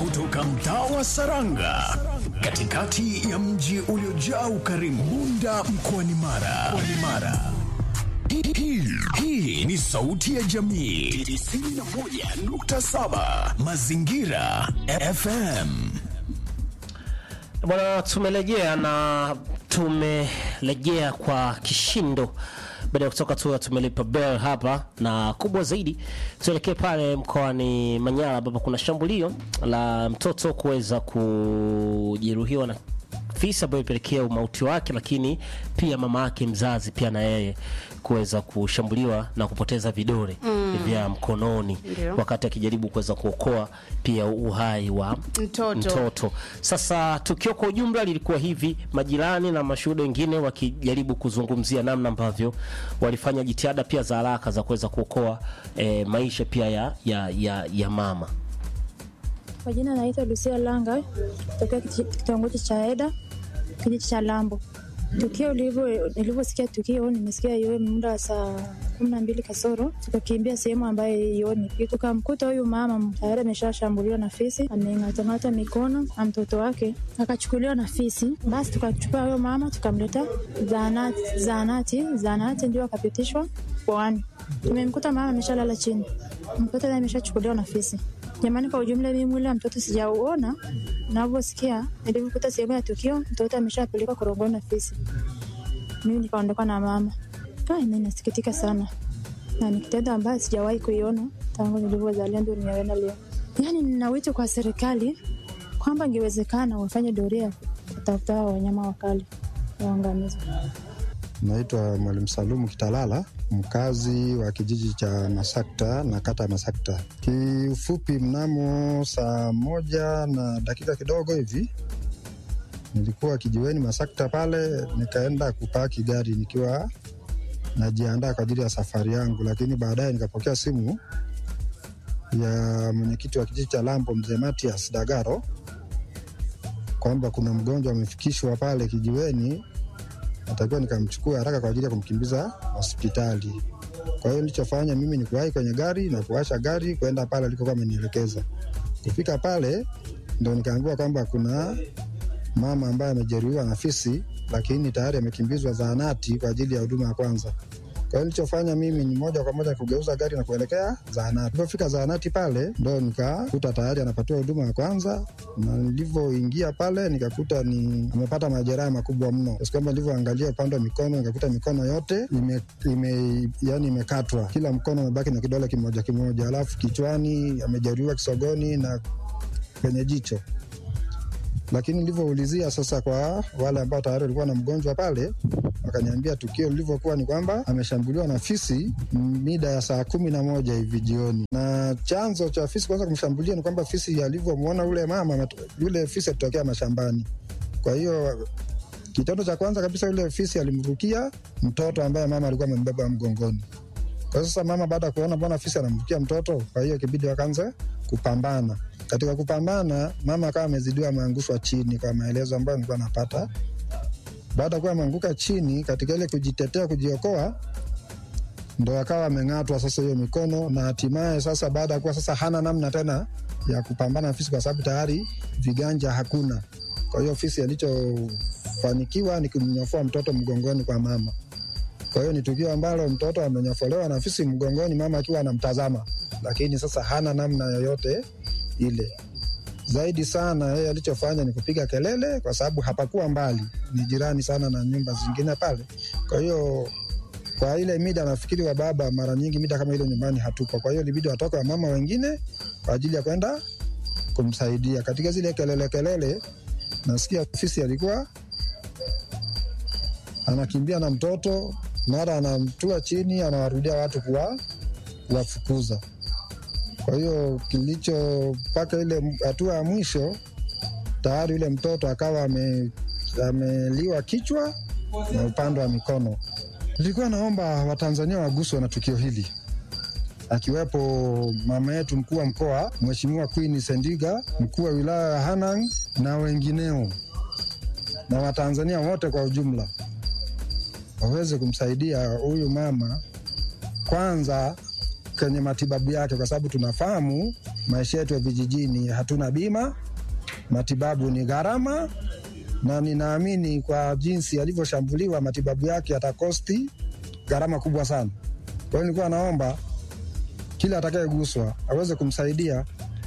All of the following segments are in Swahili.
kutoka mtaa wa Saranga katikati ya mji uliojaa ukarimu Bunda mkoani Mara. Mkoani Mara. Hii- hii- Hii ni sauti ya jamii 91.7 Mazingira FM. Bwana, tumerejea na tumerejea kwa kishindo baada ya kutoka tu tumelipa bell hapa, na kubwa zaidi tuelekee pale mkoani Manyara ambapo kuna shambulio la mtoto kuweza kujeruhiwa na fisi ambayo ilipelekea umauti wake, lakini pia mama yake mzazi pia na yeye kuweza kushambuliwa na kupoteza vidole vya mkononi Ndio. wakati akijaribu kuweza kuokoa pia uhai wa Mtoto. mtoto. Sasa tukio kwa ujumla lilikuwa hivi, majirani na mashuhuda wengine wakijaribu kuzungumzia namna ambavyo walifanya jitihada pia za haraka za kuweza kuokoa eh, maisha pia ya, ya, ya, ya mama. Kwa jina naitwa Lucia Langa kutokea kiti- kitongoji cha Eda kijiji cha Lambo. Tukio lilivyo- nilivyosikia tukio, nimesikia iwe muda wa saa kumi na mbili kasoro, tukakimbia sehemu ambayo ioni, tukamkuta huyu mama tayari ameshashambuliwa na fisi, ameng'atang'ata mikono na mtoto wake akachukuliwa na fisi. Basi tukachukua huyo mama tukamleta zahanati, zahanati, zahanati ndio akapitishwa koani. Tumemkuta mama ameshalala chini, mtoto naye ameshachukuliwa na fisi. Jamani, kwa ujumla mimi mwili wa mtoto sijauona. Navyosikia nilivyokuta sehemu ya tukio, mtoto ameshapelekwa korogoni na fisi. Mimi nikaondoka na mama. Kai, mimi nasikitika sana, na ni kitendo ambayo sijawahi kuiona tangu nilivyozalia, ndio nimeona leo. Yani nina wito kwa serikali kwamba ingewezekana wafanye doria kutafuta hao wanyama wakali waangamizwe. Naitwa Mwalimu Salumu Kitalala, mkazi wa kijiji cha Masakta na kata ya Masakta. Kiufupi, mnamo saa moja na dakika kidogo hivi nilikuwa kijiweni Masakta pale, nikaenda kupaki gari nikiwa najiandaa kwa ajili ya safari yangu, lakini baadaye nikapokea simu ya mwenyekiti wa kijiji cha Lambo, mzee Matias Dagaro, kwamba kuna mgonjwa amefikishwa pale kijiweni natakiwa nikamchukua haraka kwa ajili ya kumkimbiza hospitali. Kwa hiyo nilichofanya mimi ni kuwahi kwenye gari na kuwasha gari kwenda pale alikokuwa amenielekeza. Kufika pale ndo nikaambiwa kwamba kuna mama ambaye amejeruhiwa na fisi, lakini tayari amekimbizwa zahanati kwa ajili ya huduma ya kwanza. Kwa hiyo nilichofanya mimi ni moja kwa moja kugeuza gari na kuelekea zahanati. Nilipofika zahanati pale ndo nikakuta tayari anapatiwa huduma ya kwanza, na nilivyoingia pale nikakuta ni amepata majeraha makubwa mno, kiasi kwamba nilivyoangalia upande wa mikono nikakuta mikono yote ime, ime, yani imekatwa, kila mkono umebaki na kidole kimoja kimoja, alafu kichwani amejeruhiwa kisogoni na kwenye jicho lakini nilivyoulizia sasa kwa wale ambao tayari walikuwa na mgonjwa pale, wakaniambia tukio lilivyokuwa ni kwamba ameshambuliwa na fisi mida ya saa kumi na moja hivi jioni, na chanzo cha fisi kwanza kumshambulia ni kwamba fisi alivyomwona ule mama, ameto- yule fisi alitokea mashambani. Kwa hiyo kitendo cha kwanza kabisa, yule fisi alimrukia mtoto ambaye mama alikuwa amembeba mgongoni. Kwa sasa mama baada ya kuona mbona fisi anamrukia mtoto, kwa hiyo ikibidi wakaanza kupambana. Katika kupambana, mama akawa amezidiwa, ameangushwa chini, kwa maelezo ambayo nilikuwa napata. Baada ya kuwa ameanguka chini, katika ile kujitetea, kujiokoa, ndo akawa ameng'atwa sasa hiyo mikono, na hatimaye sasa, baada ya kuwa sasa hana namna tena ya kupambana na fisi, kwa sababu tayari viganja hakuna. Kwa hiyo fisi alichofanikiwa ni kumnyofoa mtoto mgongoni kwa mama. Kwa hiyo ni tukio ambalo mtoto amenyofolewa na fisi mgongoni, mama akiwa anamtazama, lakini sasa hana namna yoyote ile. Zaidi sana yeye alichofanya ni kupiga kelele, kwa sababu hapakuwa mbali, ni jirani sana na nyumba zingine pale. Kwa hiyo kwa ile mida, nafikiri wa baba mara nyingi mida kama ile nyumbani hatupo, kwa hiyo ilibidi watoke wa mama wengine kwa ajili ya kwenda kumsaidia. Katika zile kelele kelele, nasikia fisi alikuwa anakimbia na mtoto, mara anamtua chini, anawarudia watu kuwa kuwafukuza. Kwa hiyo kilicho mpaka ile hatua ya mwisho, tayari yule mtoto akawa ame, ameliwa kichwa na upande wa mikono. Nilikuwa naomba Watanzania waguswe na tukio hili, akiwepo mama yetu mkuu wa mkoa Mheshimiwa Queen Sendiga, mkuu wa wilaya ya Hanang na wengineo, na Watanzania wote kwa ujumla waweze kumsaidia huyu mama kwanza kwenye matibabu yake, kwa sababu tunafahamu maisha yetu ya vijijini hatuna bima, matibabu ni gharama, na ninaamini kwa jinsi alivyoshambuliwa matibabu yake yatakosti gharama kubwa sana. Kwa hiyo nilikuwa naomba kila atakayeguswa aweze kumsaidia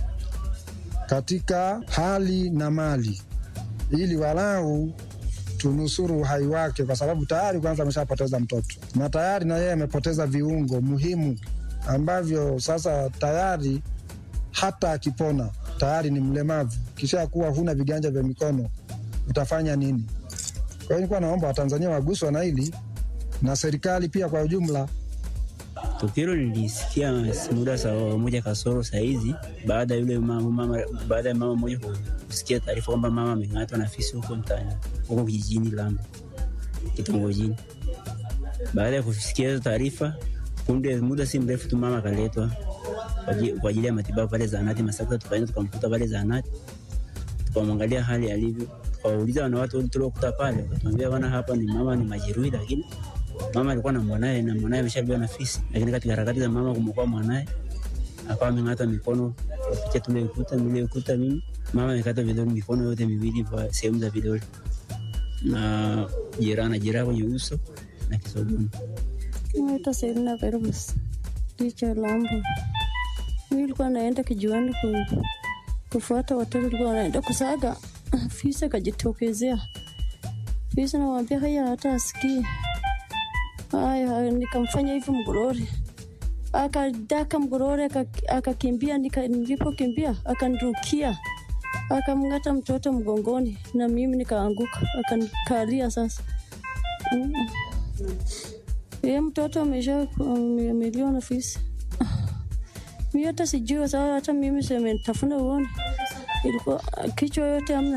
katika hali na mali, ili walau tunusuru uhai wake, kwa sababu tayari kwanza ameshapoteza mtoto na tayari na yeye amepoteza viungo muhimu ambavyo sasa tayari hata akipona tayari ni mlemavu. Kisha kuwa huna viganja vya mikono utafanya nini? Kwa hiyo nilikuwa naomba Watanzania waguswa na hili na serikali pia kwa ujumla. Tukio nilisikia muda saa moja kasoro saa hizi, baada ya yule mama, mama, baada ya mama mmoja kusikia taarifa kwamba mama ameng'atwa na fisi huko mtaani huko kijijini Lambo kitongojini. Baada ya kusikia hizo taarifa, punde muda si mrefu tu mama akaletwa kwa aji- kwa ajili ya matibabu pale zahanati Masaka. Tukaenda tukamkuta pale zahanati, tukamwangalia hali alivyo, tukawauliza wana watu tuliokuta pale, wakatuambia bana, hapa ni mama ni majeruhi, lakini mama alikuwa na mwanaye na mwanaye ameshabiwa na fisi, lakini katika harakati za mama kumwokoa mwanaye akawa ameng'ata mikono kupitia tule ukuta mile ukuta mimi mama amekata vidole mikono yote miwili kwa sehemu za vidole na jeraha na jeraha kwenye uso na kisogoni. Naitwa Selina Perus licha Lambo. Mimi nilikuwa naenda kijiwani ku, kufuata watoto, nilikuwa naenda kusaga fisi, akajitokezea fisi, namwambia haya, hata asikii haya. haya, Nikamfanya hivi mgorori, akadaka mgorori, aka- akakimbia. nika- Nilipokimbia akanirukia, akamng'ata mtoto mgongoni, na mimi nikaanguka, akanikalia sasa mm. Ye mtoto amesha ame- ameliwa na fisi. Mi hata sijui kwa sababu hata mimi sementafuna uone ilikuwa kichwa yote amna.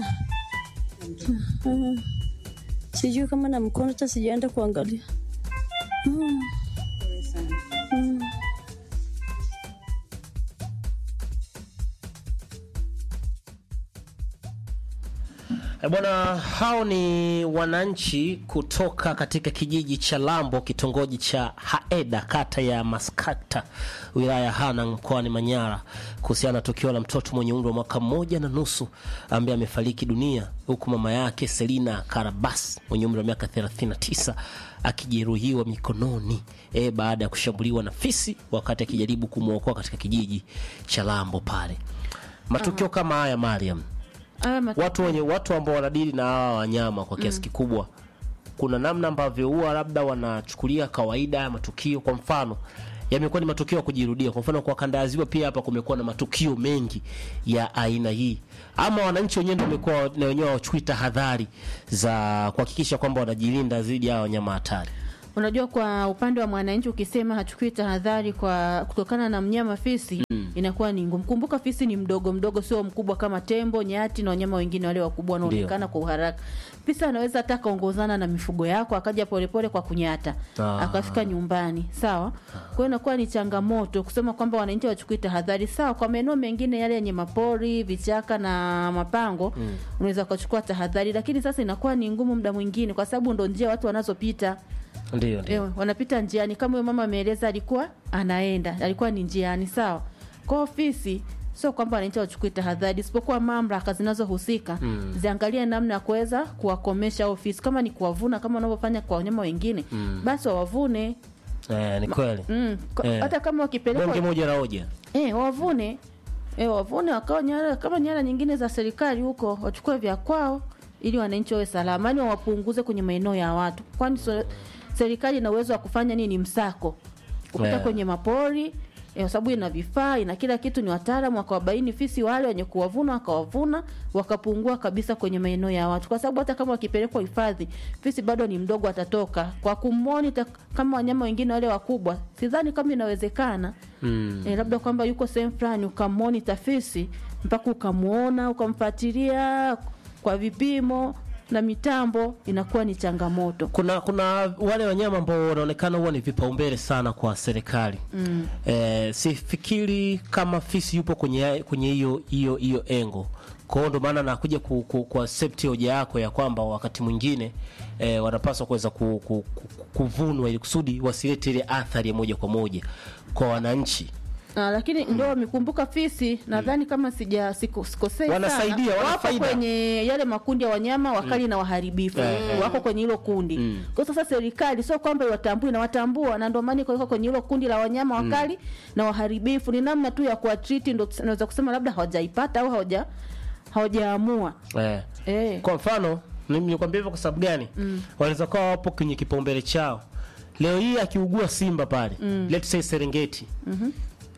Sijui kama na mkono hata sijaenda kuangalia. Mm. Mm. E bwana, hao ni wananchi kutoka katika kijiji cha Lambo, kitongoji cha Haeda, kata ya Maskata, wilaya ya Hanang, mkoani Manyara, kuhusiana na tukio la mtoto mwenye umri wa mwaka mmoja na nusu ambaye amefariki dunia, huku mama yake Selina Karabas mwenye umri wa miaka 39 akijeruhiwa mikononi e, baada ya kushambuliwa na fisi wakati akijaribu kumwokoa katika kijiji cha Lambo pale. Matukio kama haya Mariam, Haya mat- watu wenye watu ambao wanadili na hawa wanyama kwa kiasi kikubwa, kuna namna ambavyo huwa labda wanachukulia kawaida ya matukio. Kwa mfano, yamekuwa ni matukio ya kujirudia. Kwa mfano, kwa kanda ya Ziwa pia hapa kumekuwa na matukio mengi ya aina hii, ama wananchi wenyewe ndio wamekuwa na wenyewe wachukui tahadhari za kuhakikisha kwamba wanajilinda dhidi ya hawa wanyama hatari. Unajua, kwa upande wa mwananchi ukisema hachukui tahadhari kwa kutokana na mnyama fisi inakuwa ni ngumu. Kumbuka fisi ni mdogo mdogo, sio mkubwa kama tembo, nyati na wanyama wengine wale wakubwa wanaonekana kwa uharaka. Fisi anaweza hata akaongozana na mifugo yako akaja polepole kwa kunyata Ah. akafika nyumbani, sawa. Kwa hiyo inakuwa ni changamoto kusema kwamba wananchi wachukui tahadhari. Sawa, kwa maeneo mengine yale yenye mapori, vichaka na mapango unaweza ukachukua tahadhari, lakini sasa inakuwa ni ngumu muda mwingine, kwa sababu ndo njia watu wanazopita Ndio, ndio. Ewe, wanapita njiani kama huyo mama ameeleza, alikuwa anaenda, alikuwa ni njiani, sawa. Kwa ofisi sio kwamba wananchi wachukue tahadhari, isipokuwa mamlaka zinazohusika ziangalie namna ya kuweza kuwakomesha ofisi, kama ni kuwavuna kama wanavyofanya kwa wanyama wengine, basi wawavune. Eh, ni kweli. Mm, kwa- Eh. hata kama wakipelekwa Bonge moja la hoja. eh, wavune eh, wavune wakawa nyara kama nyara nyingine za serikali huko, wachukue vya kwao ili wananchi wawe salama, yani wawapunguze kwenye maeneo ya watu, kwani so, serikali ina uwezo wa kufanya nini? Msako kupita Yeah. kwenye mapori eh, kwa sababu ina vifaa ina kila kitu, ni wataalamu wakawabaini fisi wale wenye kuwavuna, wakawavuna wakapungua kabisa kwenye maeneo ya watu, kwa sababu hata kama wakipelekwa hifadhi, fisi bado ni mdogo, atatoka kwa kumonita kama wanyama wengine wale wakubwa. Sidhani kama inawezekana Mm. e, labda kwamba yuko sehemu fulani ukamonita fisi mpaka ukamwona ukamfuatilia kwa vipimo na mitambo, inakuwa ni changamoto. kuna kuna wale wanyama ambao wanaonekana huwa ni vipaumbele sana kwa serikali mm. Eh, sifikiri kama fisi yupo kwenye kwenye hiyo hiyo hiyo engo kwa hiyo ndo maana nakuja ku, ku, ku accept hoja yako ya kwamba wakati mwingine eh, wanapaswa kuweza ku, ku, ku, kuvunwa ili kusudi wasilete ile athari ya moja kwa moja kwa wananchi Ah, lakini ndio wamekumbuka fisi nadhani kama sija siku- sikosei Wanasaidia, sana, wana wako faida. kwenye yale makundi ya wanyama wakali na waharibifu Eh, wako kwenye hilo kundi kwa sasa serikali sio kwamba iwatambui na watambua na ndio maana iko iko kwenye hilo kundi la wanyama wakali na waharibifu ni namna tu ya kuwatriti ndio naweza kusema labda hawajaipata au hawaja hawajaamua eh. eh. kwa mfano mimi nikwambia hivyo kwa sababu gani mm. wanaweza kuwa wapo kwenye kipaumbele chao leo hii akiugua simba pale mm. let's say serengeti mm-hmm.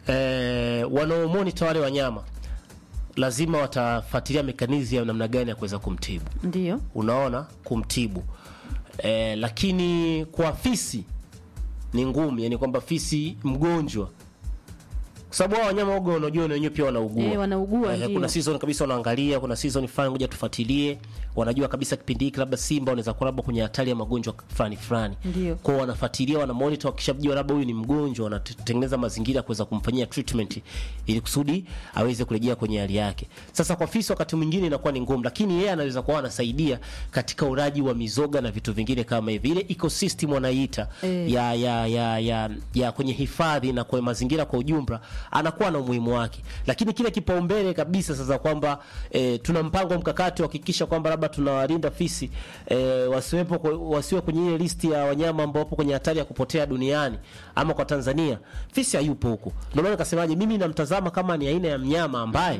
eh, wanaomonita wale wanyama lazima watafuatilia mekanizi ya namna gani ya kuweza kumtibu ndio unaona kumtibu eh, lakini kwa fisi ni ngumu yani kwamba fisi mgonjwa kwa sababu hao wanyama waga unajua na wenyewe pia wanaugua Eh, wanaugua, Eh, ndio. kuna season kabisa wanaangalia kuna season fulani ngoja tufuatilie wanajua kabisa kipindi hiki labda simba wanaweza kuwa labda kwenye hatari ya magonjwa fulani fulani Ndio. kwao wanafuatilia wana monitor wakishajua labda huyu ni mgonjwa wanatengeneza mazingira ya kuweza kumfanyia treatment ili kusudi aweze kurejea kwenye hali yake sasa kwa fisi wakati mwingine inakuwa ni ngumu lakini yeye anaweza kuwa anasaidia katika uraji wa mizoga na vitu vingine kama hivi ile ecosystem wanaiita Eh. ya, ya, ya, ya, ya kwenye hifadhi na kwenye mazingira kwa ujumla anakuwa na umuhimu wake lakini kile kipaumbele kabisa sasa kwamba e, tuna mpango mkakati wa kuhakikisha kwamba labda tunawalinda fisi e, wasiwepo kwe- wasiwe kwenye ile listi ya wanyama ambao wapo kwenye hatari ya kupotea duniani ama kwa Tanzania fisi hayupo huko ndio maana nikasemaje mimi namtazama kama ni aina ya mnyama ambaye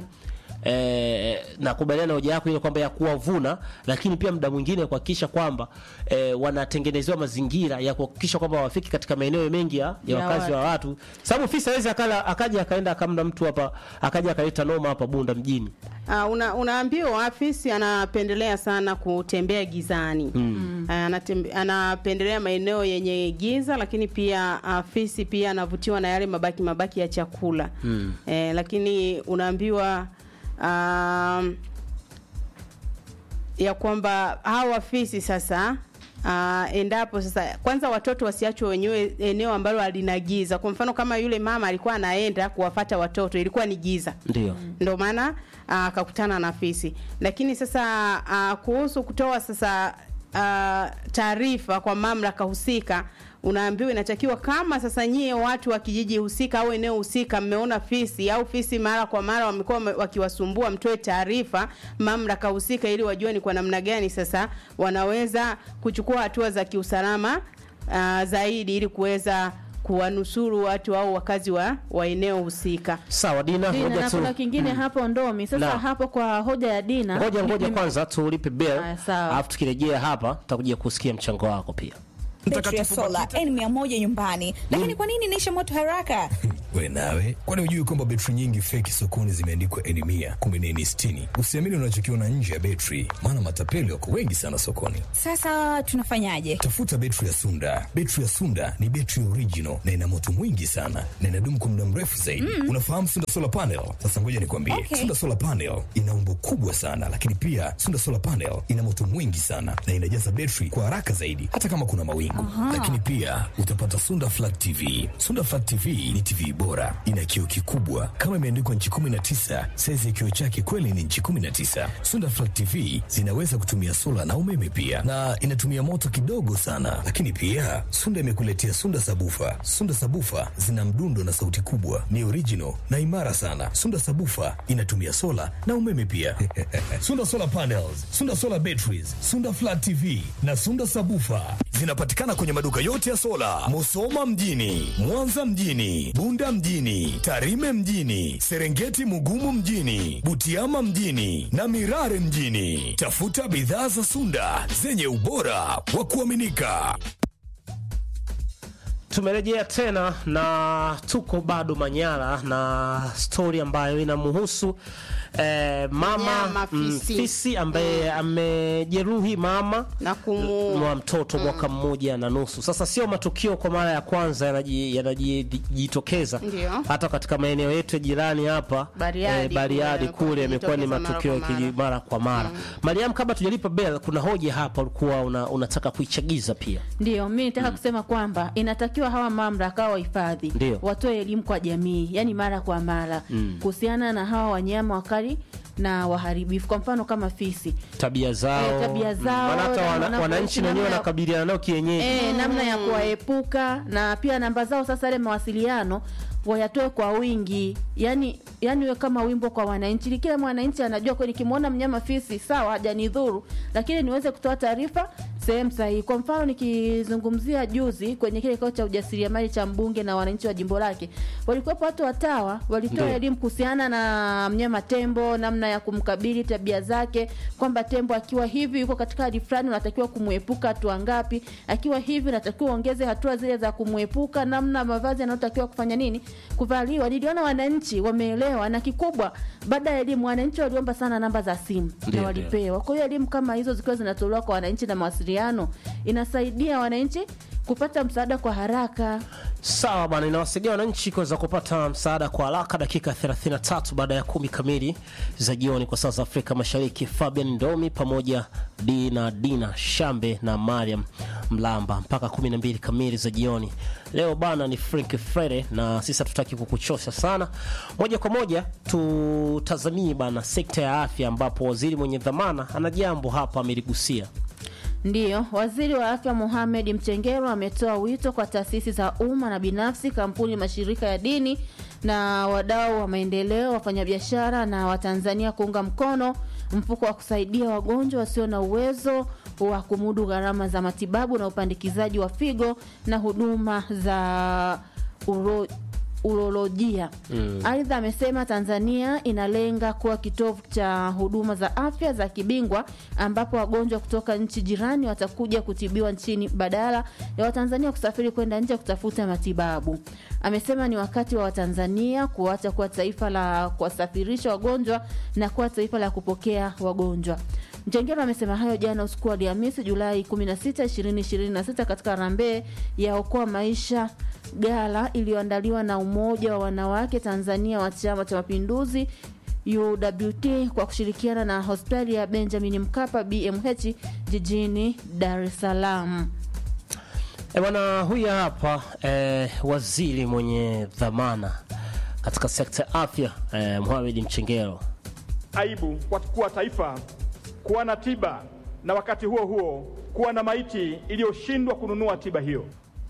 Eh, nakubaliana na hoja yako ile kwamba ya kuwavuna lakini pia muda mwingine kuhakikisha kwamba eh, wanatengenezewa mazingira ya kuhakikisha kwamba wafiki katika maeneo mengi ya, ya Ya wakazi wa watu sababu fisi hawezi akala akaja akaenda akamda mtu hapa akaja akaleta noma hapa Bunda mjini Uh, una, unaambiwa afisi anapendelea sana kutembea gizani mm. uh, anatembe, anapendelea maeneo yenye giza lakini pia afisi pia anavutiwa na yale mabaki mabaki ya chakula mm. eh, lakini unaambiwa um, ya kwamba hawa afisi sasa Uh, endapo sasa kwanza watoto wasiachwe wenyewe eneo ambalo halina giza kwa mfano kama yule mama alikuwa anaenda kuwafata watoto ilikuwa ni giza ndio ndo maana ah, akakutana na fisi lakini sasa uh, kuhusu kutoa sasa uh, taarifa kwa mamlaka husika unaambiwa inatakiwa kama sasa nyie watu wa kijiji husika au eneo husika mmeona fisi au fisi mara kwa mara wamekuwa wame- wakiwasumbua mtoe taarifa mamlaka husika ili wajue ni kwa namna gani sasa wanaweza kuchukua hatua za kiusalama uh, zaidi ili kuweza kuwanusuru watu au wakazi wa, wa eneo husika sawa Dina Dina, ngoja na tu kuna kingine hapo ndomi sasa Na. hapo kwa hoja ya Dina ngoja ngoja mimi- kwanza tulipe bill Aya, sawa. alafu tukirejea hapa tutakuja kusikia mchango wako pia betri ya sola N100 nyumbani, lakini kwa nini inaisha moto haraka? we nawe kwani hujui kwamba betri nyingi feki sokoni zimeandikwa eni mia kumbe ni eni sitini usiamini unachokiona nje ya betri maana matapeli wako wengi sana sokoni Sasa tunafanyaje? tafuta betri ya sunda betri ya sunda ni betri original na ina moto mwingi sana na inadumu kwa muda mrefu zaidi unafahamu sunda solar panel sasa ngoja nikwambie Okay. sunda solar panel ina umbo kubwa sana lakini pia sunda solar panel ina moto mwingi sana na inajaza betri kwa haraka zaidi hata kama kuna mawingu lakini pia utapata sunda flat tv sunda flat tv ni tv bora ina kioo kikubwa kama imeandikwa nchi 19 saizi ya kioo chake kweli ni nchi 19 sunda flat tv zinaweza kutumia sola na umeme pia na inatumia moto kidogo sana lakini pia sunda imekuletea sunda sabufa sunda sabufa zina mdundo na sauti kubwa ni original na imara sana sunda sabufa inatumia sola na umeme pia sunda solar panels sunda solar batteries sunda flat tv na sunda sabufa zinapatikana kwenye maduka yote ya sola musoma mjini mwanza mjini bunda mjini tarime mjini serengeti mugumu mjini butiama mjini na mirare mjini tafuta bidhaa za sunda zenye ubora wa kuaminika tumerejea tena na tuko bado Manyara na stori ambayo inamhusu eh, mama Mnyama mm, fisi. fisi ambaye amejeruhi mama na kumu wa mtoto mwaka mmoja na nusu. Sasa sio matukio kwa mara ya kwanza yanaji- yanajitokeza Ndio. hata katika maeneo yetu ya jirani hapa Bariadi Bariadi kule, kule yamekuwa ni kujitokeza mara matukio ya kwa mara. kiji- mara kwa mara. Mariam, kabla tujalipa bell, kuna hoja hapa ulikuwa una, unataka kuichagiza pia. Ndio, mi nataka kusema kwamba inatakiwa hawa mamlaka au wahifadhi Ndio. watoe elimu kwa jamii, yani mara kwa mara kuhusiana na hawa wanyama wakali na waharibifu, kwa mfano kama fisi tabia zao, Eh, tabia zao, maana hata na wana, wanavyoishi wananchi na wenyewe namna ya- wanakabiliana nao kienyeji. e, namna ya kuwaepuka na pia namba zao sasa, yale mawasiliano wayatoe kwa wingi, yani yani iwe kama wimbo kwa wananchi, ili kila mwananchi anajua kweli, nikimwona mnyama fisi sawa, hajanidhuru, lakini niweze kutoa taarifa sehemu sahihi. Kwa mfano nikizungumzia juzi kwenye kile kikao cha ujasiriamali cha mbunge na wananchi wa jimbo lake, walikuwepo watu watawa, walitoa Ndio. elimu kuhusiana na mnyama tembo, namna ya kumkabili, tabia zake, kwamba tembo akiwa hivi yuko katika hali fulani, unatakiwa kumwepuka hatua ngapi, akiwa hivi unatakiwa ongeze hatua zile za kumwepuka, namna mavazi yanayotakiwa kufanya nini, kuvaliwa. Niliona wananchi wameelewa, na kikubwa, baada ya elimu, wananchi waliomba sana namba za simu Ndio, na walipewa. Kwa hiyo elimu kama hizo zikiwa zinatolewa kwa wananchi na mawasiliano, inasaidia wananchi kupata msaada kwa haraka. Sawa bana, inawasaidia wananchi kuweza kupata msaada kwa haraka. Dakika 33 baada ya kumi kamili za jioni kwa saa za Afrika Mashariki. Fabian Ndomi pamoja D na Dina Shambe na Mariam Mlamba mpaka 12 kamili za jioni. Leo bana ni Frank Friday na sisi hatutaki kukuchosha sana. Moja kwa moja tutazamie bana sekta ya afya, ambapo waziri mwenye dhamana ana jambo hapa ameligusia. Ndiyo, waziri wa afya Mohamed Mchengero ametoa wito kwa taasisi za umma na binafsi, kampuni, mashirika ya dini na wadau wa maendeleo, wafanyabiashara na Watanzania kuunga mkono mfuko wa kusaidia wagonjwa wasio na uwezo wa kumudu gharama za matibabu na upandikizaji wa figo na huduma za uro urolojia. Aidha, amesema Tanzania inalenga kuwa kitovu cha huduma za afya za kibingwa ambapo wagonjwa kutoka nchi jirani watakuja kutibiwa nchini badala ya Watanzania kusafiri kwenda nje kutafuta matibabu. Amesema ni wakati wa Watanzania kuacha kuwa taifa la kuwasafirisha wagonjwa na kuwa taifa la kupokea wagonjwa. Mchengero amesema hayo jana usiku wa Alhamisi Julai 16, 2026 katika harambee ya Okoa Maisha gala iliyoandaliwa na Umoja wa Wanawake Tanzania wa Chama cha Mapinduzi UWT kwa kushirikiana na hospitali ya Benjamin Mkapa BMH jijini Dar es Salaam. E bwana, huyu hapa eh, waziri mwenye dhamana katika sekta ya afya eh, Mohamed Mchengero. aibu kwa kuwa taifa kuwa na tiba na wakati huo huo kuwa na maiti iliyoshindwa kununua tiba hiyo.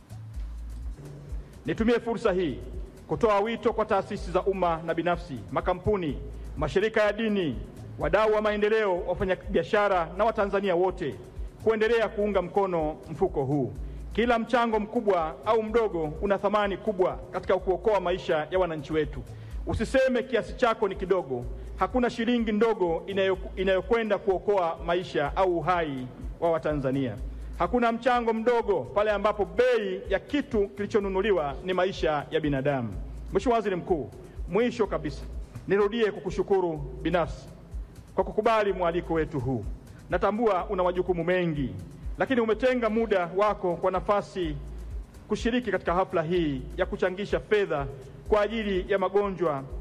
Nitumie fursa hii kutoa wito kwa taasisi za umma na binafsi, makampuni, mashirika ya dini, wadau wa maendeleo, wafanyabiashara na Watanzania wote kuendelea kuunga mkono mfuko huu. Kila mchango mkubwa au mdogo una thamani kubwa katika kuokoa maisha ya wananchi wetu. Usiseme kiasi chako ni kidogo. Hakuna shilingi ndogo inayo- inayokwenda kuokoa maisha au uhai wa Watanzania. Hakuna mchango mdogo pale ambapo bei ya kitu kilichonunuliwa ni maisha ya binadamu. Mheshimiwa Waziri Mkuu, mwisho kabisa nirudie kukushukuru binafsi kwa kukubali mwaliko wetu huu. Natambua una majukumu mengi, lakini umetenga muda wako kwa nafasi kushiriki katika hafla hii ya kuchangisha fedha kwa ajili ya magonjwa